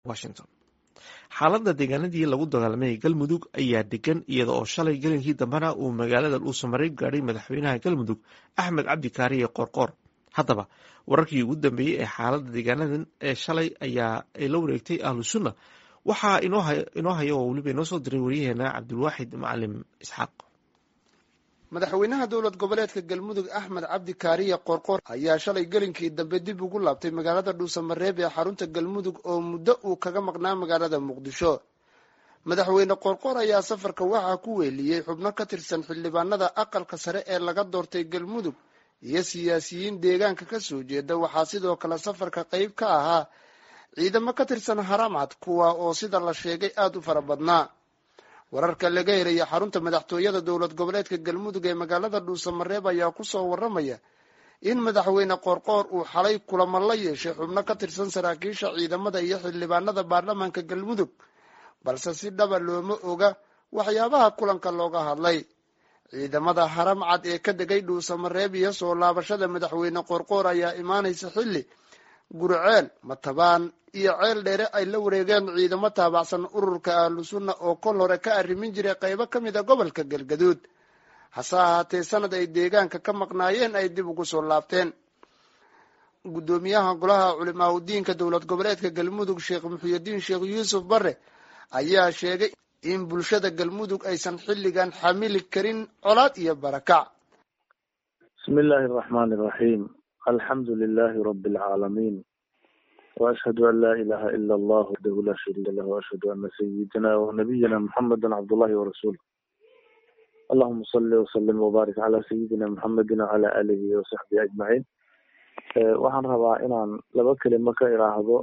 washington xaaladda deegaanadii lagu dagaalamay galmudug ayaa degan iyada oo shalay gelinkii dambena uu magaalada dhuusamareeb gaadhay madaxweynaha galmudug axmed cabdi kaariye qoorqoor haddaba wararkii ugu dambeeyey ee xaaladda deegaanadan ee shalay ayaa ay la wareegtay ahlu sunna waxaa inoo haya oo weliba inoo soo diray waryaheena cabdilwaaxid macalim isxaaq madaxweynaha dowlad goboleedka galmudug axmed cabdi kaariye qoorqoor ayaa shalay gelinkii dambe dib ugu laabtay magaalada dhuusamareeb ee xarunta galmudug oo muddo uu kaga maqnaa magaalada muqdisho madaxweyne qoorqoor ayaa safarka waxaa ku weeliyey xubno ka tirsan xildhibaanada aqalka sare ee laga doortay galmudug iyo siyaasiyiin deegaanka ka soo jeeda waxaa sidoo kale safarka qeyb ka ahaa ciidamo ka tirsan haramcad kuwa oo sida la sheegay aada u fara badnaa wararka laga helaya xarunta madaxtooyada dowlad goboleedka galmudug ee magaalada dhuusamareeb ayaa kusoo waramaya in madaxweyne qoorqoor uu xalay kulamo la yeeshay xubno ka tirsan saraakiisha ciidamada iyo xildhibaanada baarlamaanka galmudug balse si dhaba looma oga waxyaabaha kulanka looga hadlay ciidamada haramcad ee ka degay dhuusamareeb iyo soo laabashada madaxweyne qoorqoor ayaa imaanaysa xilli gurceel matabaan iyo ceel dheere ay la wareegeen ciidamo taabacsan ururka ahlu sunna oo kol hore ka arrimin jiray qaybo ka mid a gobolka galgaduud hase ahaatee sanad ay deegaanka ka maqnaayeen ay dib ugu soo laabteen guddoomiyaha golaha culimaa udiinka dowlad goboleedka galmudug sheekh muxuyidiin sheekh yuusuf bare ayaa sheegay in bulshada galmudug aysan xilligan xamili karin colaad iyo barakac bismi illaahi araxmaani iraxiim alxamdu lilahi rabi alcaalamiin waashhadu an laa ilaha ila allah wahdahu laa shariika lah waashhadu ana sayidina wanabiyina muxameda cabdullahi warasuuluh allahuma salli wasalim wabaarik calaa sayidina muxamedi wacala aalihi wasaxbihi ajmaciin waxaan rabaa inaan laba kelimo ka iraahdo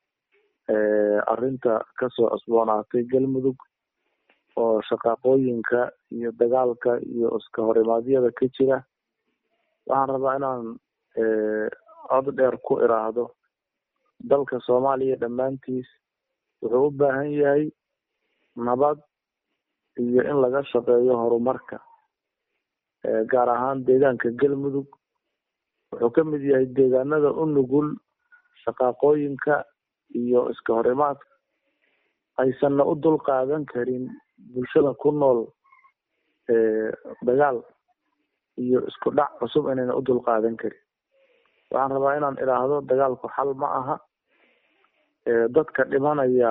arrinta kasoo cusboonaatay galmudug oo shaqaaqooyinka iyo dagaalka iyo iska horimaadyada ka jira waxaan rabaa inaan cod dheer ku iraahdo dalka soomaaliya dhammaantiis wuxuu u baahan yahay nabad iyo in laga shaqeeyo horumarka gaar ahaan deegaanka galmudug wuxuu ka mid yahay deegaanada u nugul shaqaaqooyinka iyo iska horimaadka aysanna u dul qaadan karin bulshada ku nool dagaal iyo isku dhac cusub inayna u dul qaadan karin waxaan rabaa inaan idhaahdo dagaalku xal ma aha dadka dhimanaya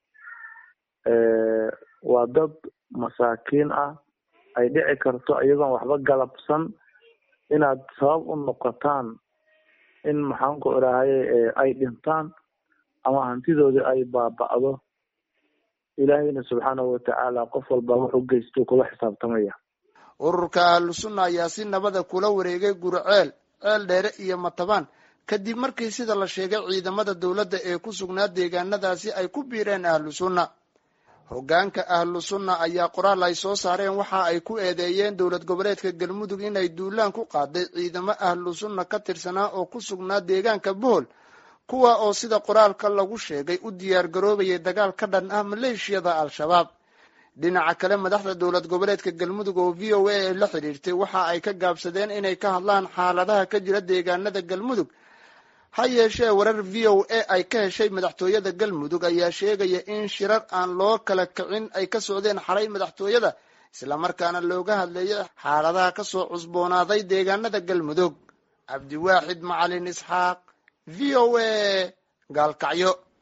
waa dad masaakiin ah ay dhici karto iyagoon waxba galabsan inaad sabab u noqotaan in maxaanku idhaahaye ay dhintaan ama hantidoodii ay baaba'do ilaahayna subxaanahu watacaala qof walba wuxuu geysto kula xisaabtamaya ururka ahlu sunna ayaa si nabada kula wareegay gurceel ceel dheere iyo matabaan kadib markii sida la sheegay ciidamada dowladda ee ku sugnaa deegaanadaasi ay ku biireen ahlu sunna hoggaanka ahlu sunna ayaa qoraal ay soo saareen waxa ay ku eedeeyeen dowlad goboleedka galmudug inay duulaan ku qaaday ciidamo ahlu sunna ka tirsanaa oo ku sugnaa deegaanka bohol kuwa oo sida qoraalka lagu sheegay u diyaar garoobayay dagaal ka dhan ah maleeshiyada al-shabaab dhinaca kale madaxda dowlad goboleedka galmudug oo v o a ay la xidhiirtay waxa ay ka gaabsadeen inay ka hadlaan xaaladaha ka jira deegaanada galmudug ha yeeshee warar v o a ay ka heshay madaxtooyada galmudug ayaa sheegaya in shirar aan loo kala kicin ay ka socdeen xalay madaxtooyada islamarkaana looga hadleeyo xaaladaha kasoo cusboonaaday deegaanada galmudug cabdiwaaxid macalin isxaaq v o a gaalkacyo